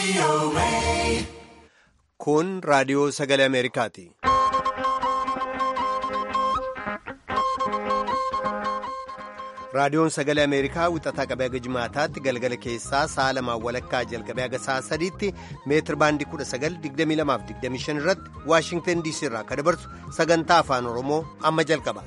Kun raadiyoo sagalee Ameerikaati. Raadiyoon sagalee Ameerikaa wixataa qabee haga jimaataatti galgala keessaa sa'a lamaan walakkaa jalqabee haga sa'a sadiitti meetir baandii 1922-25 irratti Waashingtan DC irraa akka dabarsu sagantaa afaan Oromoo amma jalqaba.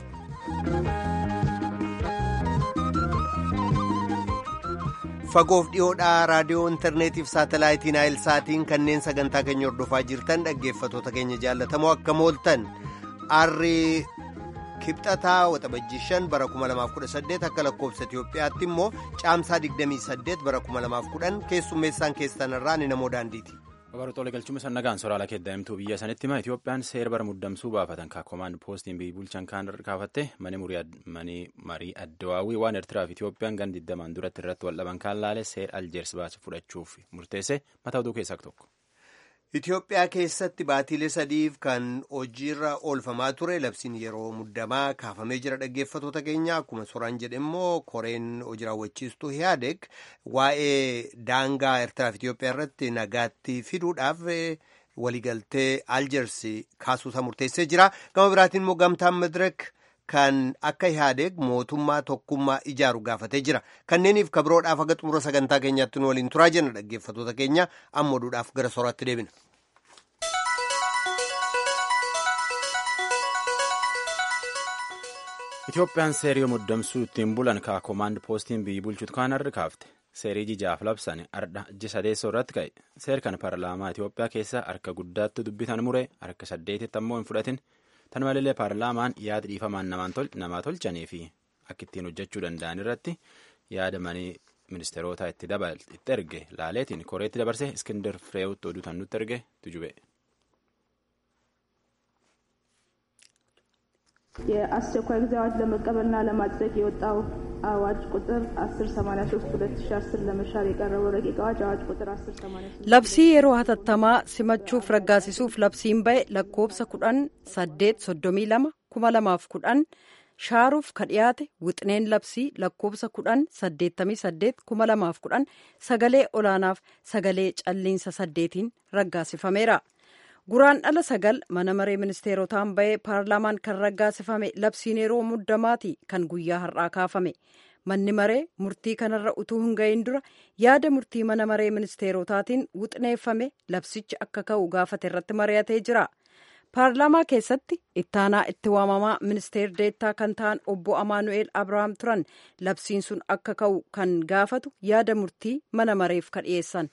Fagoof dhiyoodhaa raadiyoo intarneetiif saatalaayitiin saatiin kanneen sagantaa keenya hordofaa jirtan dhaggeeffatoota keenya jaallatamoo akka mooltan arrii kibxataa waxabajjii 5 bara 2018 akka lakkoofsa Itiyoophiyaatti immoo caamsaa 28 bara 2010 keessummeessaan keessanirraa ni namoo daandiiti. Babaroota galchuma sannagaan soraala keeddaa'imtuu biyya sanitti hima Itiyoophiyaan seera bara muddamsuu baafatan kaakomaan poostiin biyyi bulchan kaan kaafatte mani marii addawaawii waan Eertiraa fi Itiyoophiyaan gan 20 duratti irratti wal dhaban kaan laale seera aljeers baasu fudhachuuf murteesse mataa oduu keessaa tokko. Itoophiyaa keessatti baatiilee sadiif kan hojiirra oolfamaa ture labsiin yeroo muddamaa kaafamee jira dhaggeeffatoota keenya akkuma soraan jedhe immoo koreen hojii raawwachiistuu hiyaadeg waa'ee daangaa eertiraa fi Itoophiyaa irratti nagaatti fiduudhaaf waliigaltee aljeers kaasuusaa murteessee jira gama biraatiin immoo gamtaan madireek kan akka hiyaadeg mootummaa tokkummaa ijaaru gaafatee jira kanneeniif kabiroodhaaf haga xumura sagantaa keenyaatti nu waliin turaa jenna dhaggeeffatoota keenya amma oduudhaaf gara soraatti deebina. Itiyoophiyaan seerii muddamsuu ittiin bulan kaakomaand poostiin biyyi bulchuutu kaan harri kaafte seerii jijaaf labsan ardha iji sadeessoo irratti ka'e seer kan paarlaamaa Itiyoophiyaa keessa harka guddaatti dubbitan mure harka saddeetitti ammoo hin fudhatin tan malee paarlaamaan yaada dhiifamaan namaa tolchanii fi akka ittiin hojjechuu danda'an irratti yaada manii ministeerota itti itti erge laaleetiin koreetti dabarse iskindar fireewutti oduu tan nutti erge tujube. የአስቸኳይ ጊዜ አዋጅ ለመቀበልና ለማጽደቅ የወጣው አዋጅ ቁጥር 1083 2010 ለመሻር የቀረበው ረቂቅ አዋጅ አዋጅ ቁጥር 1083 labsii yeroo hatattamaa simachuuf raggaasisuuf labsiin ba'e lakkoobsa kudhan saddeet soddomii lama kuma lamaaf kudhan shaaruuf ka dhiyaate wixineen labsii lakkoobsa kudhan saddeettamii saddeet kuma lamaaf kudhan sagalee olaanaaf sagalee calliinsa saddeetiin raggaasifameera. guraan dhala sagal mana maree ministeerotaan ba'ee paarlaamaan kan raggaasifame labsiin yeroo muddamaati kan guyyaa har'aa kaafame manni maree murtii kanarra utuu hin gahin dura yaada murtii mana maree ministeerotaatiin wuxineeffame labsichi akka ka'u gaafate irratti mari'atee jira paarlaamaa keessatti ittaanaa itti waamamaa ministeer deettaa kan ta'an obbo amaanu'eel abrahaam turan labsiin sun akka ka'u kan gaafatu yaada murtii mana mareef ka dhiyeessan.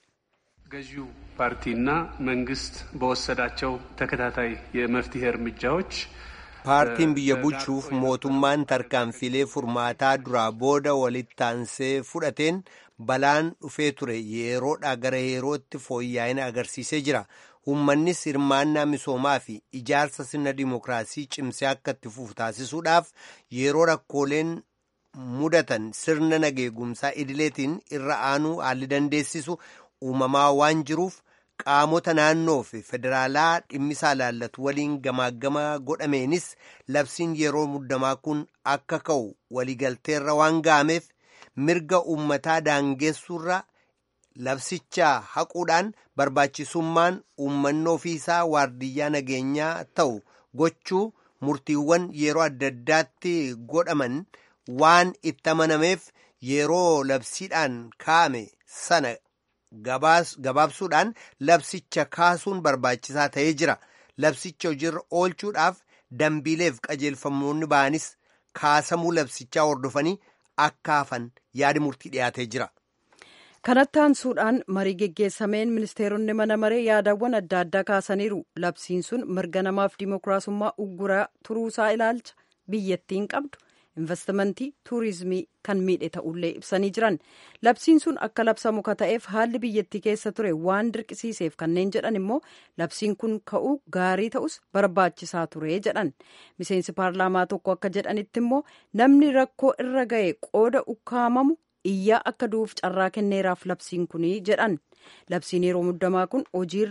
ገዢው ፓርቲና መንግስት በወሰዳቸው ተከታታይ የመፍትሄ እርምጃዎች paartiin biyya bulchuuf mootummaan tarkaanfilee furmaataa duraa booda walitti aansee fudhateen balaan dhufee ture yeroodhaa gara yerootti fooyya'ina agarsiisee jira uummannis hirmaannaa misoomaa fi ijaarsa sirna dimookiraasii cimsee akka itti fufu taasisuudhaaf yeroo rakkooleen mudatan sirna nageegumsaa idileetiin irra aanuu haalli dandeessisu uumamaa waan jiruuf qaamota naannoo fi federaalaa dhimmisaa laallatu waliin gamaagama godhameenis labsiin yeroo muddamaa kun akka ka'u waliigalteerra waan ga'ameef mirga uummataa daangeessuurra labsichaa haquudhaan barbaachisummaan uummanni ofiisaa waardiyyaa nageenyaa ta'u gochuu murtiiwwan yeroo adda addaatti godhaman waan itti amanameef yeroo labsiidhaan kaa'ame sana. gabaabsuudhaan labsicha kaasuun barbaachisaa ta'ee jira labsicha hojiirra oolchuudhaaf dambiileef qajeelfamoonni ba'anis kaasamuu labsichaa hordofanii akka hafan yaadi murtii dhiyaatee jira. kanatti aansuudhaan marii geggeessameen ministeeronni mana maree yaadawwan adda addaa kaasaniiru labsiin sun mirga namaaf dimookiraasummaa ugguraa turuusaa ilaalcha biyyattiin qabdu. investimentii tuurizimii kan miidhe ta'ullee ibsanii jiran labsiin sun akka labsamu ka ta'eef haalli biyyattii keessa ture waan dirqisiiseef kanneen jedhan immoo labsiin kun ka'uu gaarii ta'us barbaachisaa ture jedhan miseensi paarlaamaa tokko akka jedhanitti immoo namni rakkoo irra ga'e qooda ukkaamamu iyyaa akka du'uuf carraa kenneeraaf labsiin kunii jedhan labsiin yeroo muddamaa kun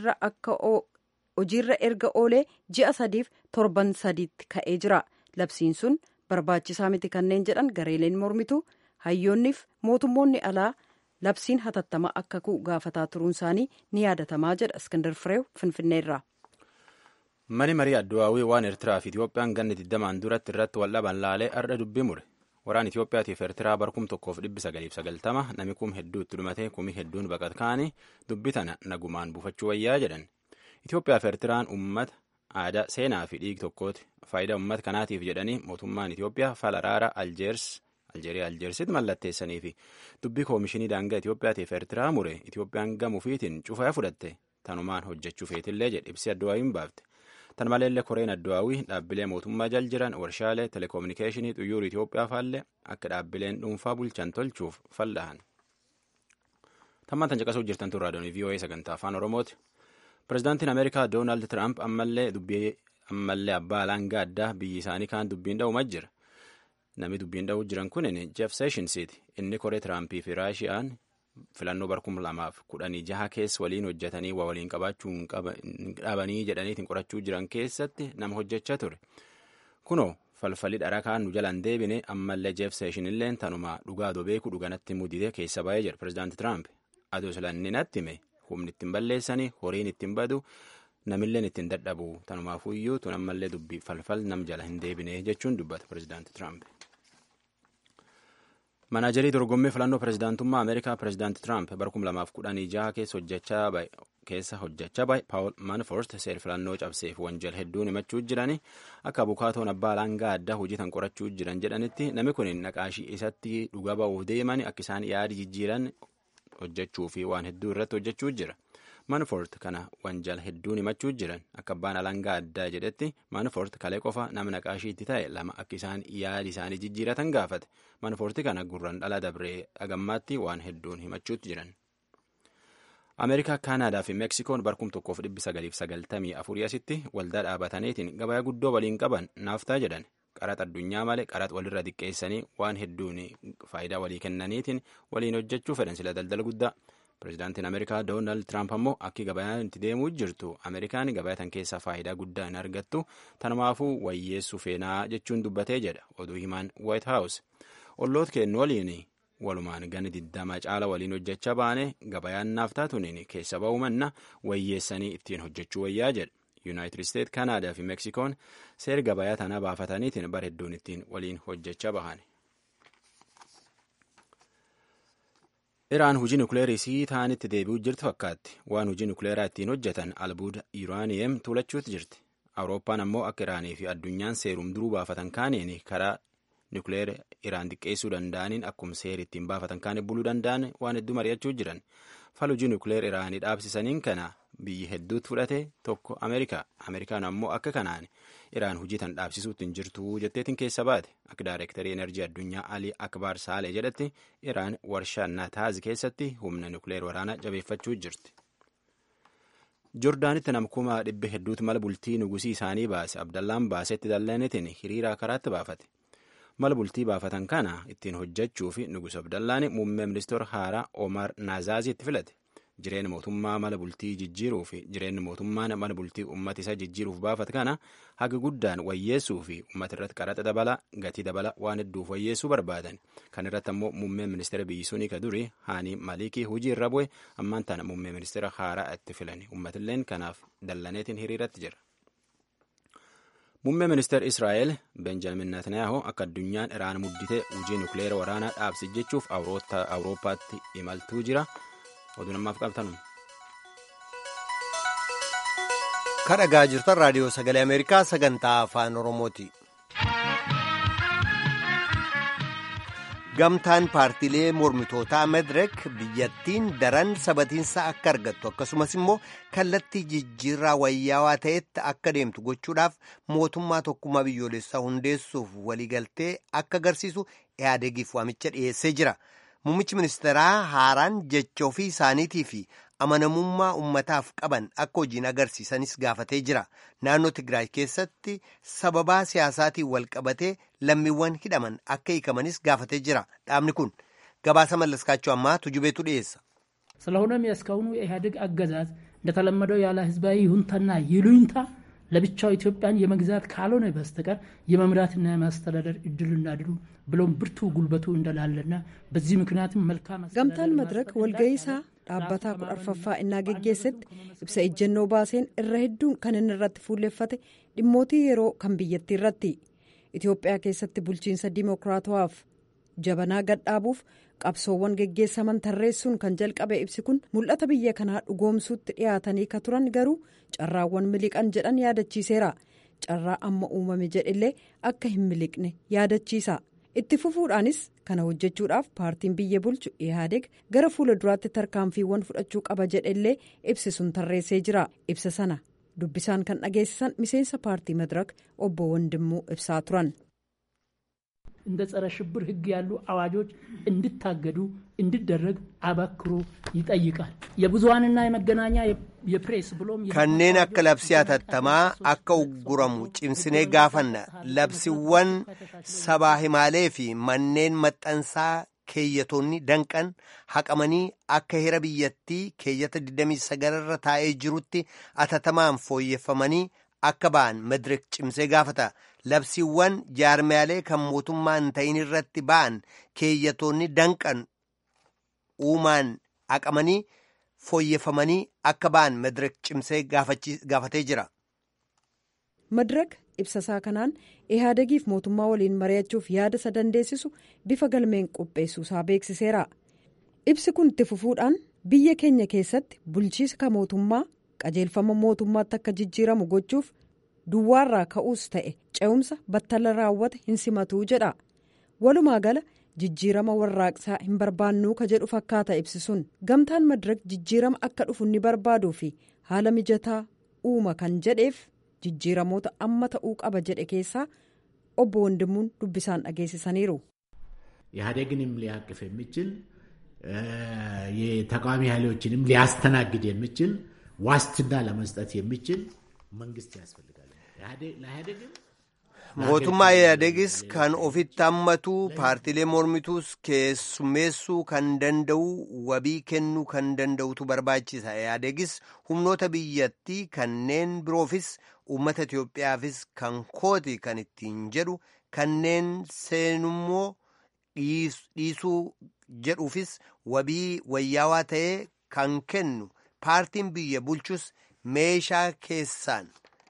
hojiirra erga oolee ji'a sadiif torban sadiitti ka'ee jira labsiin sun. barbaachisaa miti kanneen jedhan gareeleen mormitu hayyoonniif mootummoonni alaa labsiin hatattama akka ka'u gaafataa turuun isaanii ni yaadatamaa jedha iskindar fireew finfinneerraa. mani marii adduwaawii waan eertiraa fi itiyoophiyaan ganni digdamaan duratti irratti wal dhaban laalee arda dubbii mure waraan itiyoophiyaatiif eertiraa barkum tokkoof dhibbi sagaliif sagaltama nami kum hedduu itti dhumate kumii hedduun baqat kaanii dubbii tana nagumaan buufachuu wayyaa jedhan itiyoophiyaaf eertiraan ummata aadaa seenaa fi dhiig tokkooti faayidaa ummata kanaatiif jedhanii mootummaan itiyoophiyaa fala araara aljeers aljeeriyaa aljeersitti mallatteessanii fi dubbii koomishinii daangaa itiyoophiyaatiif eertiraa mure itiyoophiyaan gamuufiitiin cufaa fudhatte tanumaan hojjechuu feetillee jedhe ibsi adduwaawiin baafte tan maleellee koreen adduwaawii dhaabbilee mootummaa jal jiran warshaalee telekominikeeshinii xuyyuur itiyoophiyaa faallee akka dhaabbileen dhuunfaa bulchan tolchuuf fal'ahan tammaan tan caqasuu jirtan turraa doonii voa sagantaa afaan oromooti pirezidaantiin ameerikaa doonaald tiraamp ammallee dubbii ammallee abbaa alangaa addaa biyyi isaanii kaan dubbiin dha'umaa jira namni dubbiin dha'uu jiran kunin jeef seeshinsiiti inni koree tiraampii fi raashiyaan filannoo barkum lamaaf kudhanii jaha keessa waliin hojjetanii waa waliin qabaachuu hin dhabanii jedhaniitiin qorachuu jiran keessatti nama hojjechaa ture kunoo falfalli dharaa kaan nu jalaan deebine ammallee jeef seeshinilleen tanuma dhugaa beeku dhuganatti mudite keessa baay'ee jira pirezidaanti tiraamp adoo silanni natti hime humni ittiin balleessanii horiin ittiin badu namilleen ittiin dadhabu tanumaafuyyuu tun ammallee dubbii falfal nam jala hin deebine jechuun dubbata pirezidaanti tiraamp. manaajarii dorgommii filannoo pirezidaantummaa ameerikaa pirezidaanti tiraamp bara 2016 keessa hojjechaa keessa hojjechaa bahe paawul manforst seer filannoo cabseef wanjal hedduun himachuu jirani akka abukaatoon abbaa alangaa addaa hojii tan qorachuu jiran jedhanitti namni kun naqaashii isatti dhuga ba'uuf deeman akka isaan yaada jijjiiran hojjechuu fi waan hedduu irratti hojjechuu jira manfort kana wanjal hedduun himachuu jiran akka abbaan alangaa addaa jedhetti manfort kalee qofa nama naqaashiitti ta'e lama akka isaan yaadi isaanii jijjiiratan gaafate manforti kana gurran dhala dabree dhagammaatti waan hedduun himachuutti jiran. ameerikaa kaanaadaa fi meksikoon barkum tokkoof dhibbi sagaliif sagaltamii afurii asitti waldaa dhaabataniitiin gabaa guddoo waliin qaban naaftaa jedhan qaraxa addunyaa malee qaraxa walirra diqqeessanii waan hedduun faayidaa walii kennaniitiin waliin hojjechuu fedhan sila daldala guddaa. pirezidaantiin ameerikaa doonaald tiraamp ammoo akki gabayaan itti deemuu jirtu ameerikaan gabayaa tan keessaa faayidaa guddaa hin argattu tanumaafuu wayyeessuu feenaa jechuun dubbatee jedha oduu himaan waayit haawus olloota kennu waliin walumaan gana diddama caala waliin hojjechaa baane gabayaan naaftaa tuniin keessa ba'uu manna wayyeessanii ittiin hojjechuu wayyaa jedha yuunaayitid isteet kanaadaa fi meksikoon seer gabayaa tanaa baafataniitiin bara hedduun ittiin waliin hojjechaa bahan. iraan hujii nukleerii sii ta'anitti deebi'uu jirti fakkaatti waan hujii nukleeraa ittiin hojjetan albuuda yuuraaniyem tuulachuutti jirti awurooppaan ammoo akka iraanii fi addunyaan seerum duruu baafatan kaaniin karaa nukleera iraan xiqqeessuu danda'aniin akkuma seeri ittiin baafatan kaaniin buluu danda'an waan hedduu mari'achuu jiran fal hujii nukleer iraanii dhaabsisaniin kana biyyi hedduutti fudhate tokko ameerikaa ameerikaan ammoo akka kanaan iraan hujii tan dhaabsisuutti hin jirtu jetteetiin keessa baate akka daayirektarii enerjii addunyaa alii akbaar saalee jedhetti iraan warshaa naataaz keessatti humna nukleer waraanaa jabeeffachuu jirti. joordaanitti nama kuma dhibba hedduutu mala bultii nugusii isaanii baase abdallaan baasetti dallanitiin hiriiraa karaatti baafate mala bultii baafatan kana ittiin hojjechuu fi nugus abdallaani muummee ministeera haaraa omar naazaaziitti filate. jireenya mootummaa mala bultii jijjiiruu fi jireenya mootummaan mala bultii uummata isaa jijjiiruuf baafate kana haga guddaan wayyeessuu fi uummata irratti qaraxa dabala gatii dabala waan hedduuf wayyeessuu barbaadan kan irratti ammoo muummeen ministeera biyyi sunii ka durii haanii malikii hujii irra bu'e ammaan tana muummee ministeera haaraa itti filani uummatilleen kanaaf dallaneetiin hiriiratti jira. muummee ministeera israa'el benjamin netanyahu akka addunyaan iraan mudditee hujii nukleera waraanaa dhaabsi jechuuf awurooppaatti imaltuu jira. oduu namaaf qabtanu. kadhagaa jirtan raadiyoo sagalee ameerikaa sagantaa afaan oromooti. gamtaan paartiilee mormitootaa medirek biyyattiin daran sabatiinsa akka argattu akkasumas immoo kallattii jijjiirraa wayyaawaa ta'etti akka deemtu gochuudhaaf mootummaa tokkummaa biyyoolessaa hundeessuuf waliigaltee akka agarsiisu ihaadegiif waamicha dhiyeessee jira. Muummichi ministeeraa haaraan jecha ofii isaaniitii fi amanamummaa ummataaf qaban akka hojiin agarsiisanis gaafatee jira. Naannoo Tigraay keessatti sababaa siyaasaatiin wal qabatee lammiiwwan hidhaman akka hiikamanis gaafatee jira. Dhaabni kun gabaasa mallaskaachuu ammaa tujubeetu dhiyeessa. ስለሆነም የእስካሁኑ የኢህአዴግ አገዛዝ እንደተለመደው ያለ ህዝባዊ ይሁንታና ይሉኝታ ለብቻው ኢትዮጵያን የመግዛት ካልሆነ በስተቀር የመምራትና የማስተዳደር እድልና ድሉ ብሎም ብርቱ ጉልበቱ እንደላለና በዚህ ምክንያትም መልካም gamtaan madraka walga'iisaa dhaabbataa kudha arfaffaa innaa geggeessetti ibsa ejjennoo baaseen irra hedduun kan inni irratti fuulleffate dhimmootii yeroo kan biyyattii irratti itiyoophiyaa keessatti bulchiinsa dimookiraatawaaf jabanaa gadhaabuuf qabsoowwan geggeessaman tarreessuun kan jalqabe ibsi kun mul'ata biyya kanaa dhugoomsuutti dhiyaatanii ka turan garuu carraawwan miliqan jedhan yaadachiiseera carraa amma uumame jedhillee akka hin miliqne yaadachiisa itti fufuudhaanis kana hojjechuudhaaf paartiin biyya bulchu ihaadeg gara fuula duraatti tarkaanfiiwwan fudhachuu qaba jedhellee ibsi sun tarreessee jira ibsa sana dubbisaan kan dhageessisan miseensa paartii madirak obbo Wandimuu ibsaa turan. እንደ ጸረ ሽብር ሕግ ያሉ አዋጆች እንዲታገዱ እንዲደረግ አበክሮ ይጠይቃል። የብዙሀንና የመገናኛ የፕሬስ ብሎም kanneen akka labsii hatattamaa akka ugguramu cimsinee gaafanna labsiiwwan sabaa himaalee fi manneen maxxansaa keeyyatoonni danqan haqamanii akka hira biyyattii keeyyata 29 irra taa'ee jirutti hatattamaan fooyyeffamanii akka ba'an madirik cimsee gaafata labsiiwwan jaarmiyaalee kan mootummaa hin ta'in irratti ba'an keeyyatoonni danqan uumaan haqamanii fooyyeffamanii akka ba'an madirik cimsee gaafatee jira. madirak ibsasaa kanaan ihaadegiif mootummaa waliin mari'achuuf yaada isa dandeessisu bifa galmeen qopheessuusaa beeksiseera ibsi kun itti fufuudhaan biyya keenya keessatti bulchiisa ka mootummaa qajeelfama mootummaatti akka jijjiiramu gochuuf duwwaarraa ka'uus ta'e ce'umsa battala raawwate hin simatuu jedha walumaa gala jijjiirama warraaqsaa hin barbaannuu ka jedhu fakkaata ibsisuun gamtaan madirak jijjiirama akka dhufu ni barbaaduu fi haala mijataa uuma kan jedheef jijjiiramoota amma ta'uu qaba jedhe keessaa obbo Wandimuun dubbisaan dhageessisaniiru. ኢህአዴግንም ሊያቅፍ የሚችል የተቃዋሚ ኃይሎችንም ሊያስተናግድ የሚችል ዋስትና ለመስጠት የሚችል መንግስት ያስፈልጋል። ለኢህአዴግም mootummaa ihaadegis kan ofitti hammatu paartiilee mormituus keessummeessuu kan danda'u wabii kennuu kan danda'utu barbaachisa ihaadegis humnoota biyyattii kanneen biroofis uummata itiyoophiyaafis kan kooti kan ittiin jedhu kanneen seenummoo dhiisuu jedhuufis wabii wayyaawaa ta'ee kan kennu paartiin biyya bulchus meeshaa keessaan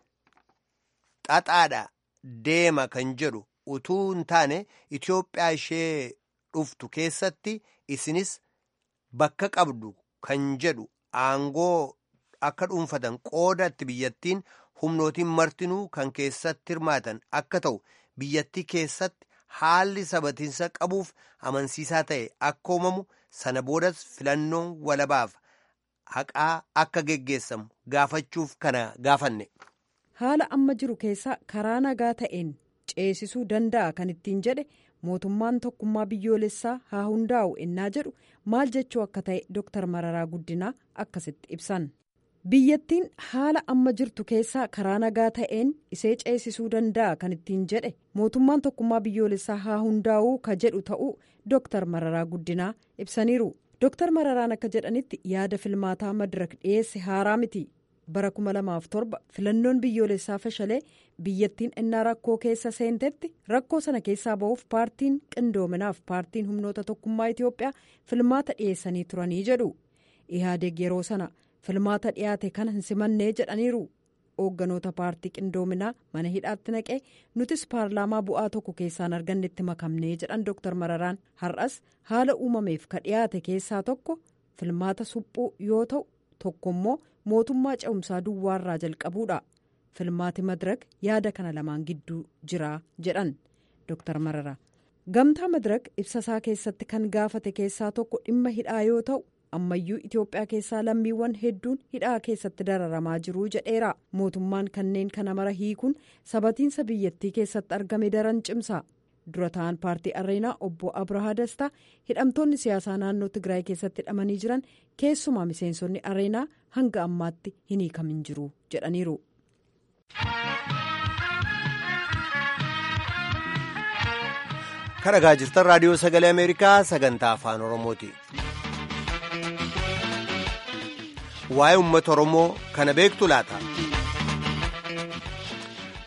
xaxaadha. deema kan jedhu utuu hin taane Itoophiyaa ishee dhuftu keessatti isinis bakka qabdu kan jedhu aangoo akka dhuunfatan qoodatti biyyattiin humnootiin martinuu kan keessatti hirmaatan akka ta'u biyyattii keessatti haalli sabatiinsa qabuuf amansiisaa ta'e akka uumamu sana boodas filannoon walabaaf haqaa akka geggeessamu gaafachuuf kana gaafanne. haala amma jiru keessaa karaa nagaa ta'een ceesisuu danda'a kan ittiin jedhe mootummaan tokkummaa biyyoolessaa haa hundaa'u ennaa jedhu maal jechuu akka ta'e dooktar mararaa guddinaa akkasitti ibsan biyyattiin haala amma jirtu keessaa karaa nagaa ta'een isee ceesisuu danda'a kan ittiin jedhe mootummaan tokkummaa biyyoolessaa haa hundaa'uu ka jedhu ta'uu dooktar mararaa guddinaa ibsaniiru dooktar mararaan akka jedhanitti yaada filmaataa madirak dhiyeesse haaraa miti. bara 2007 filannoon biyyoolessaa fashalee biyyattiin innaa rakkoo keessa seentetti rakkoo sana keessaa ba'uuf paartiin qindoominaaf paartiin humnoota tokkummaa itiyoophiyaa filmaata dhiyeessanii turanii jedhu ihaadeg yeroo sana filmaata dhiyaate kana hin simannee jedhaniiru hoogganoota paartii qindoominaa mana hidhaatti naqee nutis paarlaamaa bu'aa tokko keessaan argannetti makamnee jedhan dooktar mararaan har'as haala uumameef ka dhiyaate keessaa tokko filmaata suphuu yoo ta'u tokkommoo mootummaa ce'umsaa duwwaarraa jalqabuudha filmaati madirak yaada kana lamaan gidduu jira jedhan dooktar marara gamtaa madirak ibsasaa keessatti kan gaafate keessaa tokko dhimma hidhaa yoo ta'u ammayyuu itiyoophiyaa keessaa lammiiwwan hedduun hidhaa keessatti dararamaa jiruu jedheera mootummaan kanneen kana mara hiikuun sabatiinsa biyyattii keessatti argame daran cimsa dura ta'an paartii areenaa obbo abrahaa dastaa hidhamtoonni siyaasaa naannoo tigraay keessatti hidhamanii jiran keessumaa miseensonni areenaa hanga ammaatti hin hiikamin jiru jedhaniiru. kan dhagaa jirtan raadiyoo sagalee ameerikaa sagantaa afaan oromooti. waa'ee uummata oromoo kana beektu laata.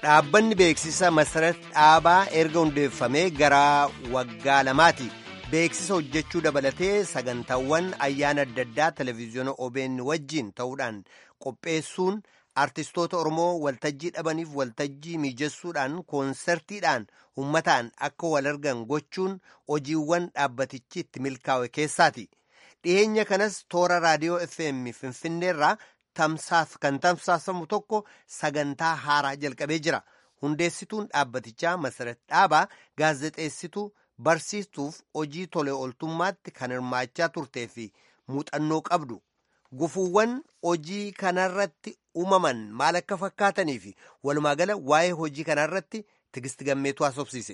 dhaabbanni beeksisa masarat dhaabaa erga hundeeffamee gara waggaa lamaati beeksisa hojjechuu dabalatee sagantaawwan ayyaana adda addaa televezyiyoona OBN wajjiin ta'uudhaan qopheessuun artistoota oromoo waltajjii dhabaniif waltajjii mijessuudhaan koonsertiidhaan ummataan akka wal argan gochuun hojiiwwan dhaabbatichi itti milkaa'e keessaati dhiyeenya kanas toora raadiyoo fm finfinneerraa tamsaaf kan tamsaasamu tokko sagantaa haaraa jalqabee jira hundeessituun dhaabbatichaa masarat dhaabaa gaazexeessituu barsiistuuf hojii tolee ooltummaatti kan hirmaachaa turtee fi muuxannoo qabdu gufuuwwan hojii kanarratti uumaman maal akka fakkaatanii fi walumaagala waa'ee hojii kanarratti tigisti gammeetu haasofsiise.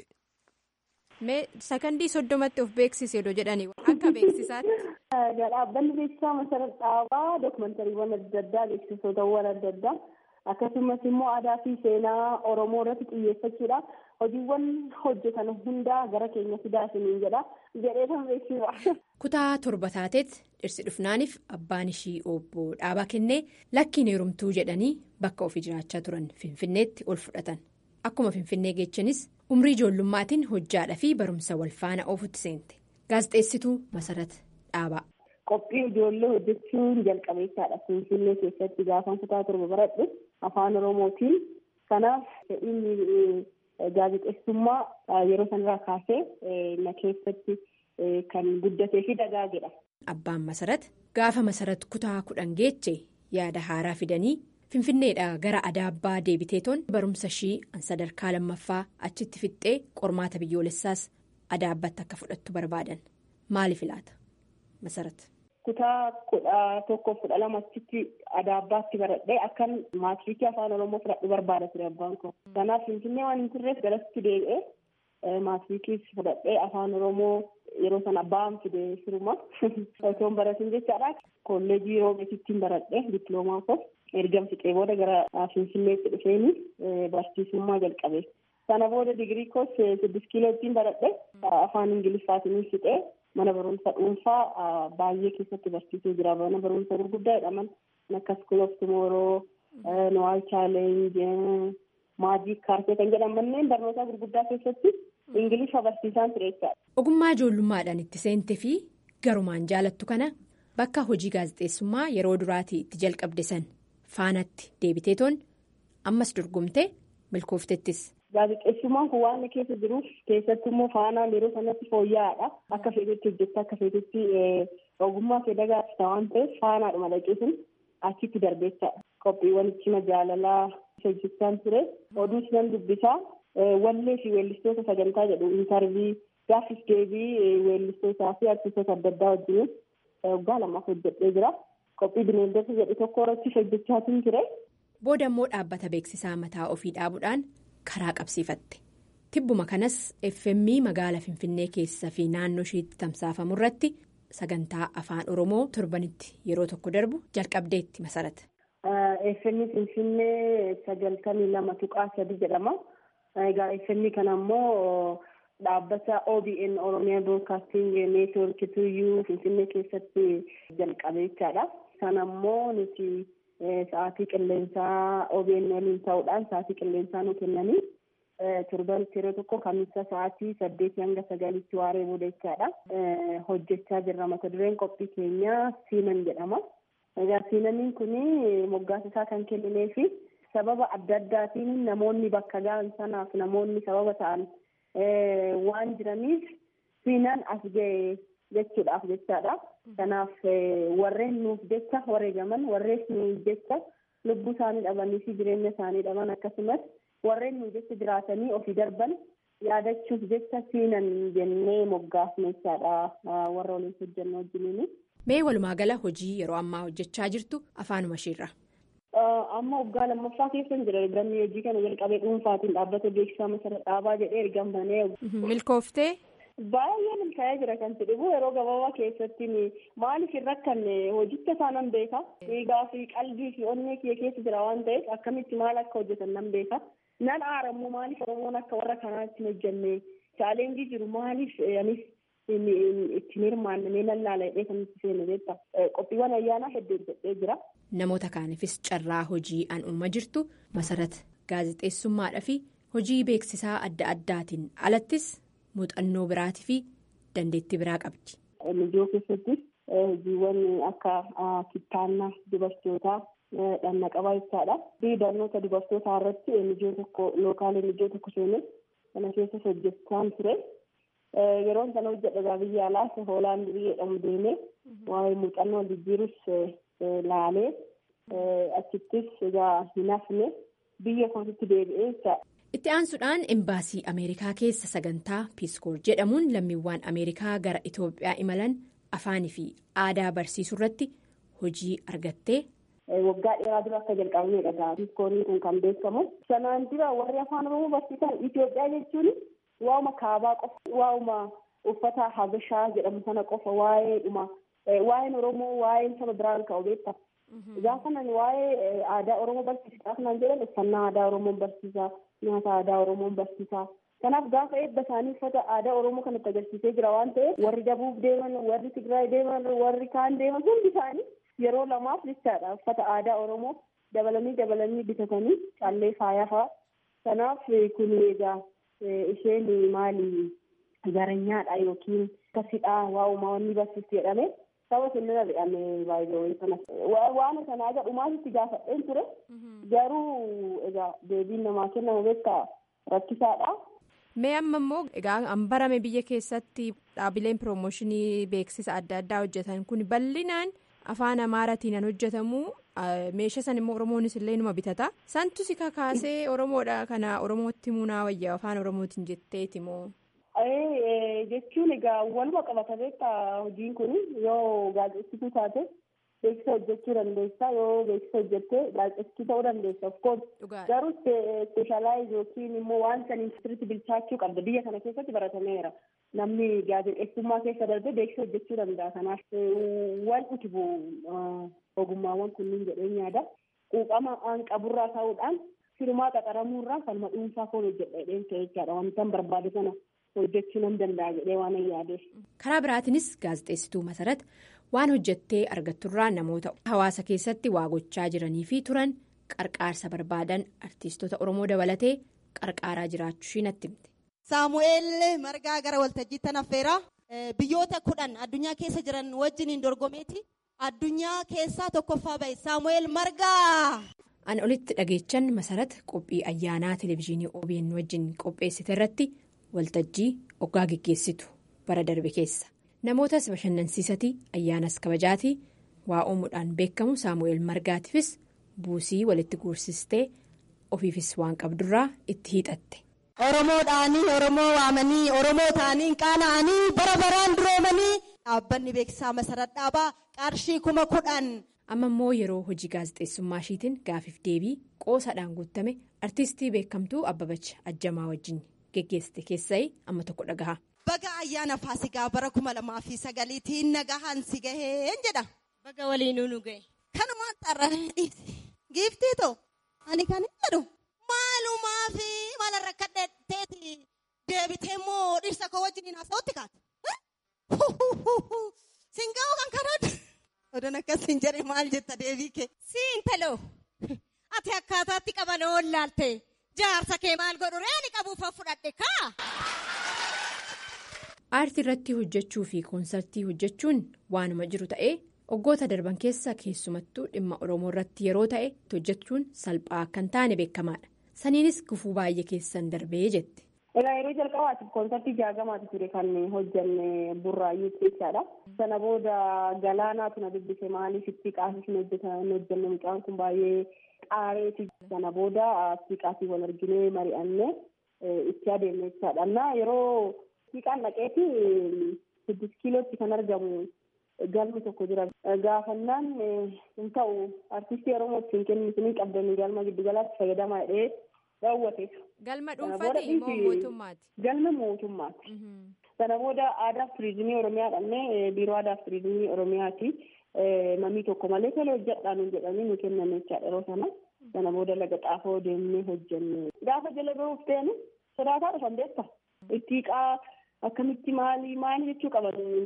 Mee sakandii soddomatti of beeksise odoo jedhanii akka beeksisaatti. Dhaabbanni beeksisaa masarat dhaabaa dookumantariiwwan adda addaa beeksisootawwan adda addaa akkasumas immoo aadaa fi seenaa oromoo irratti xiyyeeffachuudhaan hojiiwwan hojjetan hundaa gara keenya fidaa isiniin jedha jedhee kan beeksisa. Kutaa torba taateet dhirsi dhufnaaniif abbaan ishii obbo dhaabaa kennee lakkiin heerumtuu jedhanii bakka ofii jiraachaa turan finfinneetti ol fudhatan akkuma finfinnee geechanis umrii ijoollummaatiin hojjaadhaa fi barumsa wal faana oofutti seente gaazexeessituu masarat dhaabaa. Qophii ijoollee hojjechuun jalqabeessaadha finfinnee keessatti gaafan kutaa torba baradhu afaan oromootiin kanaaf fedhiin gaazexeessummaa yeroo sanarraa kaasee na keessatti. Kan guddatee fi dagaagedha. Abbaan masarat gaafa masarat kutaa kudhan geeche yaada haaraa fidanii finfinneedhaa gara adaabbaa deebiteetoon barumsa ishii sadarkaa lammaffaa achitti fixxee qormaata biyyoolessaas adaabbatti akka fudhattu barbaadan maaliif ilaata masarat. Kutaa kudha tokkoof kudha lama achitti adaabbaatti baradhee akkan maatiriikii afaan oromoo fudhadhu barbaada ture abbaan koo. Kanaaf finfinnee waan hin turreef galatti deebi'ee. Maatiriikii fudhadhee afaan oromoo yeroo sana abbaan fide firuma osoo hin baratin jechaadha. Kolleejii roobeetittiin baradhee dippiloomaa koo ergan fixee booda gara finfinneetti dhufeeni barsiisummaa jalqabe. Sana booda digirii koos siddis kiiloottiin baradhee afaan ingiliffaatiin fixee mana barumsa dhuunfaa baay'ee keessatti barsiisee jira. Mana barumsa gurguddaa jedhaman akka school of tomorrow, noal challenge. Maajii kaartee kan jedhaman manneen barnootaa gurguddaa keessatti ingiliffa barsiisaan ture jechaadha. Ogummaa ijoollummaadhaan itti seente fi garumaan jaalattu kana bakka hojii gaazexeessummaa yeroo duraatii itti jalqabde san faanatti deebiteetoon ammas dorgomtee milkooftettis. Gaazexeessummaan kun waan keessa jiruuf keessattuu immoo faanaan yeroo sanatti fooyya'aadha. Akka feetetti hojjechaa akka feetetti ogummaa kee dagaagsa waan ta'eef faanaadhuma dhaqeesun achitti darbeessaadha. Qophiiwwan cima jaalalaa. hojjechaan ture oduus nan dubbisaa wallee fi weellistoota sagantaa jedhu intarvii gaaffiif deebii weellistootaa fi artistoota adda addaa wajjin waggaa lamaaf hojjedhee jira qophii bineeldota jedhu tokko irratti hojjechaatiin ture. booda immoo dhaabbata beeksisaa mataa ofii dhaabuudhaan karaa qabsiifatte tibbuma kanas fm magaala finfinnee keessa fi naannoo isheetti tamsaafamu irratti sagantaa afaan oromoo torbanitti yeroo tokko darbu jalqabdeetti masarata. FM Finfinnee sagaltamii lama tuqaa sadi jedhama. Egaa FM kana immoo dhaabbata OBN Oromiyaa Broadcasting Network tuyyuu Finfinnee keessatti jalqabe jechaadha. Sana immoo nuti sa'aatii qilleensaa OBN waliin ta'uudhaan sa'aatii qilleensaa nu kennanii torbanitti yeroo tokko kamisa sa'aatii saddeetii hanga sagalitti waaree booda jechaadha. Hojjechaa jirra mata dureen qophii keenyaa Siinan jedhama. Egaa siinaniin kun moggaasa isaa kan kenninee fi sababa adda addaatiin namoonni bakka ga'an sanaaf namoonni sababa ta'an waan jiraniif siinan as ga'e jechuudhaaf jechaadha. Kanaaf warreen nuuf jecha wareegaman warreen nuuf jecha lubbuu isaanii dhabanii fi jireenya isaanii dhaban akkasumas warreen nuuf jecha jiraatanii ofii darban yaadachuuf jecha siinan jennee moggaafne jechaadha warra waliin hojjennu wajjiniini. Mee walumaa gala hojii yeroo ammaa hojjechaa jirtu afaanuma isheerra. Amma waggaa lammaffaa keessa jira ergamni hojii kana jalqabee dhuunfaatiin dhaabbata beeksisaa masara dhaabaa jedhee ergamanii. Milkooftee. Baay'ee milkaa'ee jira kan jedhu yeroo gabaabaa keessatti maaliif hin rakkanne hojicha isaa nan beeka. Dhiigaa fi qalbii fi onnee kiyya keessa jira waan ta'eef akkamitti maal akka hojjetan nan beeka. Nan aarammoo maaliif Oromoon akka warra kanaatti hin hojjenne chaaleenjii jiru maaliif anis ittiin hirmaannee lallaala jedhee kan nuti seenu beekta. Qophiiwwan ayyaanaa hedduu hojjedhee jira. Namoota kaaniifis carraa hojii an uuma jirtu masarat gaazexeessummaadhaa fi hojii beeksisaa adda addaatiin alattis muuxannoo biraatii fi dandeettii biraa qabdi. Mijoo keessattis hojiiwwan akka kittaannaa dubartootaa dhanna qabaa jechaadha. Barnoota dubartootaa irratti mijoo tokko lookaalee mijoo tokko seenee kana keessas hojjechaan ture. Yeroon sana hojjedha biyya alaas hoolaandii jedhamu deemee waa'ee muuxannoo jijjiirus laalee achittis egaa hin hafne biyya kootitti deebi'ee jechaadha. Itti aansuudhaan embaasii Ameerikaa keessa sagantaa piiskoor jedhamuun lammiiwwan Ameerikaa gara Itoophiyaa imalan afaanii fi aadaa barsiisuu irratti hojii argattee. Waggaa dheeraa dura akka jalqabneedha piiskooriin kun kan beekamu. Sanaan dura warri afaan Oromoo barsiisan Itoophiyaa jechuun waa'uma kaabaa qofa waa'uma uffata habashaa jedhamu sana qofa waa'ee dhuma waa'een Oromoo waa'een saba biraan ka'u beekta. Gaafa nan waa'ee aadaa Oromoo barsiisa gaafa nan jedhan uffannaa aadaa Oromoon barsiisa nyaata aadaa Oromoon barsiisa. Kanaaf gaafa eebba isaanii uffata aadaa Oromoo kanatti agarsiisee jira waan ta'eef warri Dabuub deeman warri Tigraay deeman warri kaan deeman hundi isaanii yeroo lamaaf jechaadha uffata aadaa Oromoo dabalanii dabalanii bitatanii callee faayaa fa'a. Kanaaf kun egaa isheen maali garanyaadha yookiin kasidhaa waa'uma wanni barsiistu jedhame saba kennina jedhame baay'ee sana waan sana aga dhumaatitti gaafadheen ture garuu egaa deebiin namaa kennamu beektaa rakkisaadha. Mee amma immoo egaa an barame biyya keessatti dhaabileen piroomooshinii beeksisa adda addaa hojjetan kun bal'inaan afaan amaaraatiin an hojjetamu meeshaa san immoo oromoonis illee numa bitata santu si kakaasee oromoodha kana oromootti muunaa wayyaa afaan oromootiin jetteeti moo. jechuun egaa waluma qabata beektaa hojiin kun yoo gaazexessituu taate beeksisa hojjechuu dandeessa yoo beeksisa hojjettee gaazexessituu ta'uu dandeessa of course garuu speeshaalaayiz yookiin immoo waan saniin sirriitti bilchaachuu qabda biyya kana keessatti baratameera namni gaazexeessummaa keessa darbee beeksisa hojjechuu danda'a kanaaf waan utubu ogummaawwan kunniin jedheen yaada quuqama aan qaburraa ta'uudhaan firmaa qaxaramuurraa kanuma dhuunfaa foon hojjedha jedheen ta'e jechaadha wantan barbaade sana hojjechuu nan danda'a jedhee waan yaadeef. karaa biraatiinis gaazexeessituu masarata waan hojjettee argatturraa namoota hawaasa keessatti waa gochaa jiranii fi turan qarqaarsa barbaadan artiistota oromoo dabalatee qarqaaraa jiraachuu ishii natti himte. saamu'eel margaa gara waltajjiitti affeeraa biyyoota kudhan addunyaa keessa jiran wajjiniin dorgomeeti addunyaa keessaa tokkoffaa ba'e saamu'eel margaa. an olitti dhageechan masarata qophii ayyaanaa televezyiinii OBN wajjin qopheessite irratti. waltajjii oggaa geggeessitu bara darbe keessa namootas bashannansiisati ayyaanas kabajaati waa uumuudhaan beekamu saamu'eel margaatiifis buusii walitti guursistee ofiifis waan qabdurraa itti hiixatte. oromoodhaanii oromoo waamanii oromoo ta'anii qaana'anii bara baraan duroomanii dhaabbanni beeksisaa masarat dhaabaa qarshii kuma kudhan. amma immoo yeroo hojii gaazexeessummaa ishiitiin gaafiif deebii qoosaadhaan guutame artiistii beekamtuu abbabach ajjamaa wajjin. geggeessite keessaa amma tokko dhagaha. Baga ayyaana faasikaa bara kuma lamaa fi sagaliitiin nagahaan si gaheen jedha. Baga waliinuu nu gahe. Kanumaan xarraree dhiibsi. Giiftii ta'u ani kan hin jedhu maalumaa fi maala rakkadheetti deebitee immoo dhirsa koo wajjin haasa'utti kaate. Singa'oo kan kanaadha. Odoon akkas hin jedhe maal jetta deebii kee. Siin taloo ati akkaataatti qaban oollaalte. jaarsa kee maal godhu reeni qabuuf fudhadhe kaa. aartii irratti hojjechuu fi koonsartii hojjechuun waanuma jiru ta'ee waggoota darban keessa keessumattuu dhimma oromoo irratti yeroo ta'e hojjechuun salphaa akka hin taane beekamaadha saniinis gufuu baay'ee keessan darbee jette. Egaa yeroo jalqabaatiif koonsartii jaagamaatu ture kan hojjanne burraayyuu jechaadha. Sana booda galaanaatu na dubbise maaliif itti qaasif hin hojjanne mucaan kun baay'ee qaareeti. Sana booda siiqaatii wal arginee mari'annee itti adeemne jechaadha. Amma yeroo siiqaan dhaqeeti siddis kiilootti kan argamu galmi tokko jira. Gaafannaan hin ta'u artistii Oromoo ittiin kennisinii qabdanii galma giddugalaatti fayyadamaa jedhee raawwate. Galma dhuunfaati moo mootummaati? Galma mootummaati. Sana booda aadaa fi turizimii Oromiyaa dhannee biiroo aadaa fi turizimii Oromiyaati. Mamii tokko malee tola hojjedhaan hin jedhanii nu kennan jechaadha yeroo sana. Sana booda laga xaafoo deemnee hojjenne. Gaafa jala bahuuf ta'an sodaataa dhufan beekta. Itti qaa akkamitti maali maali jechuu qaban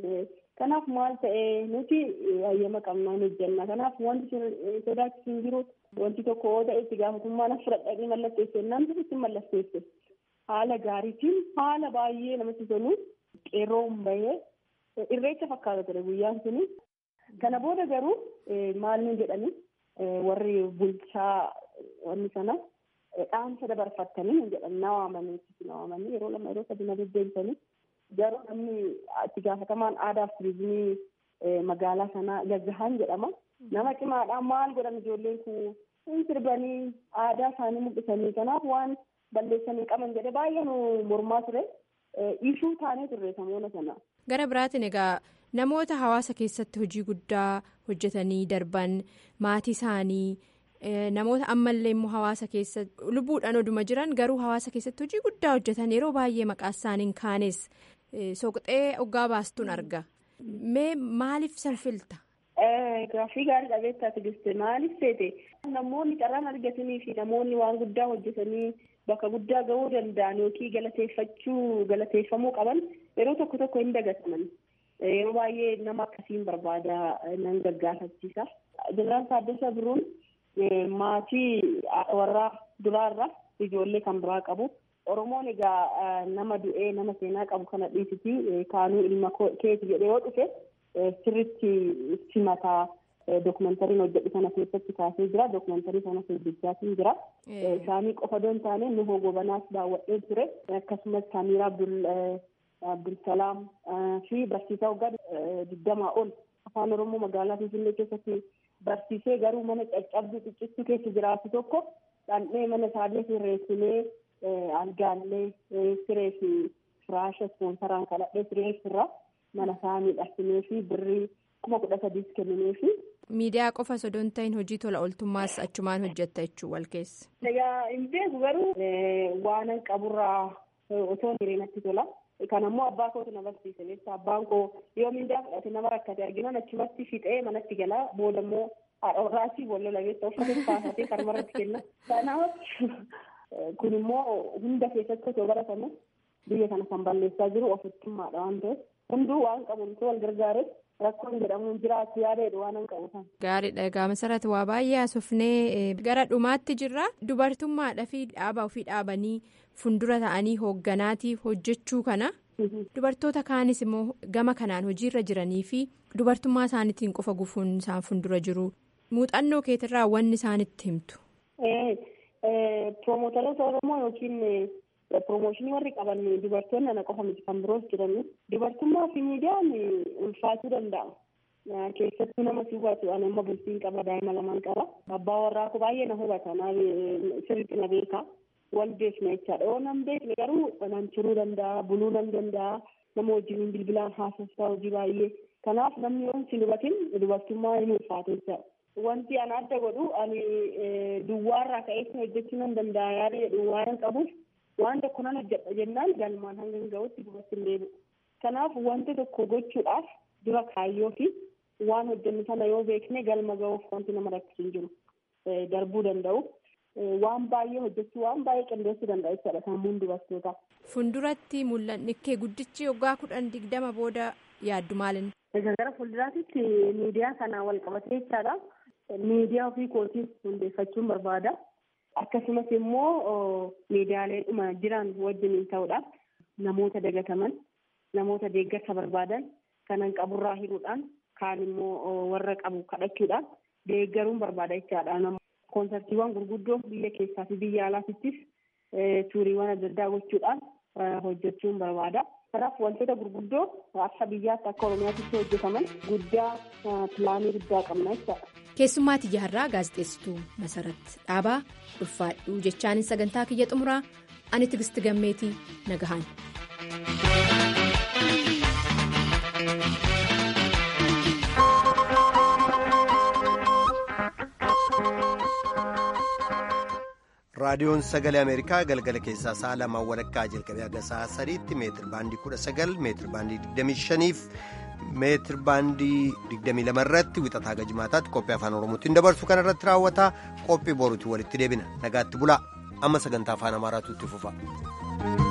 Kanaaf maal ta'e nuti hayyama qabnaa hin hojjenna. Kanaaf wanti sodaachisu hin jiru. Wanti tokko yoo ta'e itti gaafatummaan fudhadhanii mallatteesse namni itti mallatteesse. Haala gaariitiin haala baay'ee namatti tolu qeerroon bahee irreecha fakkaata ture guyyaan suni. Kana booda garuu maal nu jedhani warri bulchaa wanni sana dhaamsa dabarfattanii hin jedhan na waamanii na waamanii yeroo lama yeroo sadi na deddeebisanii garuu namni itti gaafatamaan aadaa fi turizimii magaalaa sanaa gaggahaan jedhama. Nama cimaadhaan maal godhan ijoolleen kun hin sirbanii aadaa isaanii mul'isanii kanaaf waan balleessanii qaban jedhe baay'ee nu mormaa ture. Ishuu taanee turre samoona sana. Gara biraatiin egaa namoota hawaasa keessatti hojii guddaa hojjetanii darban maatii isaanii namoota ammallee immoo hawaasa keessa lubbuudhaan oduma jiran garuu hawaasa keessatti hojii guddaa hojjetan yeroo baay'ee maqaa isaaniin kaanes soqxee oggaa baastuun arga. Mee maaliif san filta? Gaaffii gaarii dhabeettaa tigiste maaliif seete namoonni carraan argatanii fi namoonni waan guddaa hojjetanii bakka guddaa gahuu danda'an yookiin galateeffachuu galateeffamuu qaban yeroo tokko tokko hin dagataman. Yeroo baay'ee nama akkasiin barbaada nan gaggaafachiisa. Jeneraal Taaddasaa Birruun maatii warraa duraarra ijoollee kan biraa qabu. Oromoon egaa nama du'ee nama seenaa qabu kana dhiisiti kaanuu ilma keeti jedhee yoo dhufe sirritti simataa dookumentariin hojjedhu sana keessatti kaasee jira dookumentarii sana hojjechaatiin jira isaanii qofa doon taane nu hogobanaas daawwadhee ture akkasumas saamiraa abdul abdulsalaam fi barsiisaa waggaa digdamaa ol afaan oromoo magaalaa finfinnee keessatti barsiisee garuu mana caccabduu xiccittuu keessa jiraatu tokko dhandhee mana isaallee sirreessinee algaallee siree fi firaasha ispoonsaraan kadhadhee siree irra mana isaa miidhagsinee fi birrii kuma kudha sadiis kenninee fi. Miidiyaa qofa osoo hin ta'in hojii tola ooltummaas achumaan hojjetta jechuun wal keessa. Egaa hin beeku garuu waanan qaburraa otoo hireenatti tola. Kan ammoo abbaa kootu na barsiise jecha abbaan koo yoo miidiyaa fudhate nama rakkate arginan achumatti fixee manatti galaa booda immoo haadha warraasii boolla labeessa uffata baafatee karmarratti kenna. Kanaaf kun immoo hunda keessatti osoo baratamu biyya kana kan balleessaa jiru ofittummaadha waan ta'eef hunduu waan qabuun wal gargaare rakkoon jedhamuun jiraatu yaadadha waan hin qabu kan. Gaariidha egaa masarratti waa baay'ee haasofnee gara dhumaatti jirra dubartummaadhaa fi dhaaba ofii dhaabanii fundura ta'anii hoogganaatiif hojjechuu kana dubartoota kaanis immoo gama kanaan hojiirra jiranii fi dubartummaa isaaniitiin qofa gufuun isaan fundura jiru muuxannoo keetirraa wanni isaanitti himtu. Piroomootaloota Oromoo yookiin Piroomooshinii warri qaban dubartoonni ana qofa miti kan biroos jiran dubartummaa fi miidiyaan ulfaatuu danda'a. Keessattuu nama si hubatu ani amma bultiin qaba daa'ima lamaan qaba. Abbaa warraa koo baay'ee na hubata sirriitti na beeka. Wal beekna jechaadha. Yoo nan beekne garuu nan turuu danda'a, buluu nan danda'a. Nama wajjin bilbilaan haasoftaa hojii baay'ee. Kanaaf namni yoo hin hubatin dubartummaa hin ulfaatu jechaadha. Wanti ana adda godhu ani duwwaarraa ka'ee hojjechuu nan danda'a yaada jedhu waan qabuuf waan tokko nan hojjedha jennaan galmaan hanga gahutti dubartii hin deebi'u. Kanaaf wanti tokko gochuudhaaf dura kaayyoo fi waan hojjennu sana yoo beekne galma gahuuf wanti nama rakkisu hin jiru. Darbuu danda'u. Waan baay'ee hojjechuu waan baay'ee qindeessuu danda'a jechaadha sammuun dubartootaa. Fuulduratti mul'anni kee guddichi waggaa kudhan digdama booda yaaddu maalin? Egaa gara fuulduraatti miidiyaa kanaan wal qabatee jechaadha. Miidiyaa ofii kootiif hundeeffachuun barbaada. Akkasumas immoo miidiyaalee dhuma jiran wajjin ta'uudhaan namoota dagataman namoota deeggarsa barbaadan kanan qaburraa hiruudhaan kaan immoo warra qabu kadhachuudhaan deeggaruun barbaada jechaadha. Koonsartiiwwan gurguddoo biyya keessaa fi biyya alaattis tuuriiwwan adda addaa gochuudhaan hojjechuun barbaada. Kanaaf wantoota gurguddoo akka biyyaatti akka Oromiyaatti hojjetaman guddaa pilaanii guddaa qabna jechaadha. keessummaatti jaarraa gaazexeessituu masarat dhaabaa ulfaadhuu jechaanin sagantaa kiyya xumuraa ani tigisti gammeetii nagahaan. raadiyoon sagalee ameerikaa galgala keessaa sa'a lamaan walakkaa jalqabee haga sa'a sadiitti meetir baandii kudha sagal meetir baandii digdamii shaniif meetir baandii digdamii lama irratti wixataa haga jimaataatti qophii afaan oromootiin dabarsu kana irratti raawwataa qophii boruutiin walitti deebina nagaatti bulaa amma sagantaa afaan amaaraatu itti fufa.